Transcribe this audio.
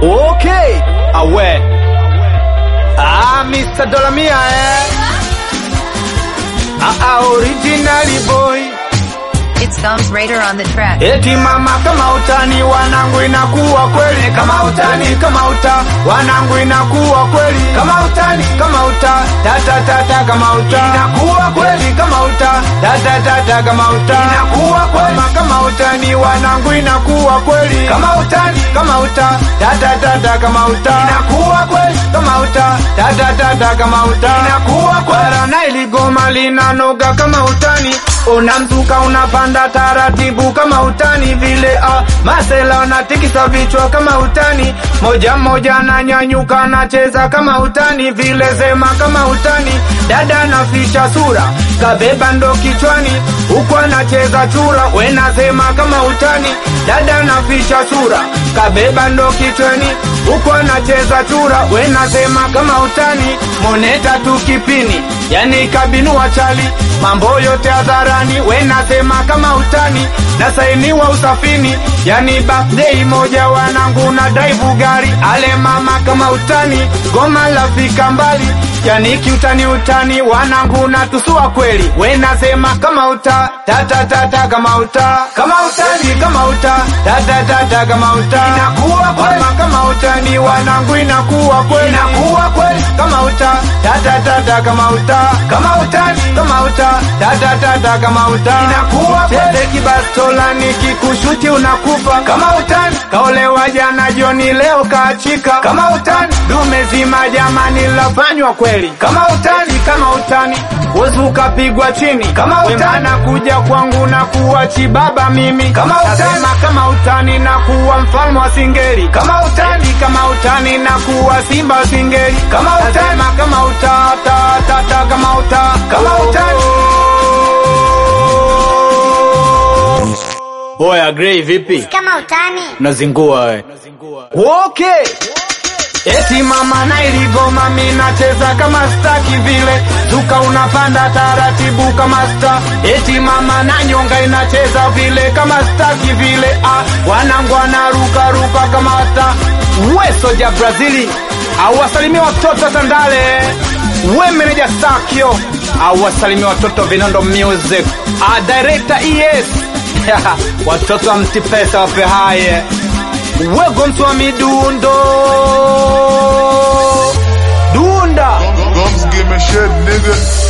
Okay, awe. Ah, Mr. Dolamia eh. Ah, ah, originally boy. It's Thumbs Raider on the track. Eti mama kama utani wanangu inakuwa kweli kama utani kama uta wanangu inakuwa kweli kama utani kama uta tata tata kama uta inakuwa kweli kama uta tata tata kama uta inakuwa kweli mama kama utani wanangu inakuwa kweli kama utani kama uta tata tata kama uta inakuwa kweli kama uta tata tata kama uta inakuwa kweli na iligoma linanoga kama utani unamzuka unapanda taratibu kama utani vile ah, masela wanatikisa vichwa kama utani moja moja ananyanyuka anacheza kama utani vile sema kama utani dada naficha sura kabeba ndo kichwani huku anacheza chura wenasema kama utani dada naficha sura kabeba ndo kichwani huku anacheza chura wenasema kama utani moneta tu kipini yani kabinua chali mambo yote hadharani wenasema kama utani na sainiwa usafini yani birthday moja wanangu na daivu gari ale mama kama utani goma lafika mbali yani kiutani utani wanangu na tusua kweli wenasema kama uta tata tata kama uta kama utani kama uta tata tata kama uta inakuwa kweli kama utani wanangu inakuwa kweli inakuwa kweli kama uta tata tata kama uta kama utani kama uta tata tata kama uta inakuwa kweli kibastola nikikushuti unakufa kama utani kaolewa jana joni leo kaachika kama utani dume zima jamani lafanywa kweli kama utani kama utani wezi ukapigwa chini kama utani kuja kwangu na kuwa chibaba mimi kama utani kama utani na kuwa mfalme wa singeli kama utani kama utani na kuwa simba wa singeli kama utani kama uta ta ta ta kama uta kama utani Oya Grey vipi? kama utani Unazingua we. Okay. Eti mama na iligoma mi nacheza kama staki vile zuka unapanda taratibu kama sta eti mama na nyonga inacheza vile kama staki vile ah, wanangu wanaruka ruka kama sta we soja Brazili awasalimia watoto Tandale we meneja Sakio awasalimia watoto Vinondo Music ah, director ES watoto wa mtipesa wape haye wego mtu wa midundo dunda Gums give me shit, nigga.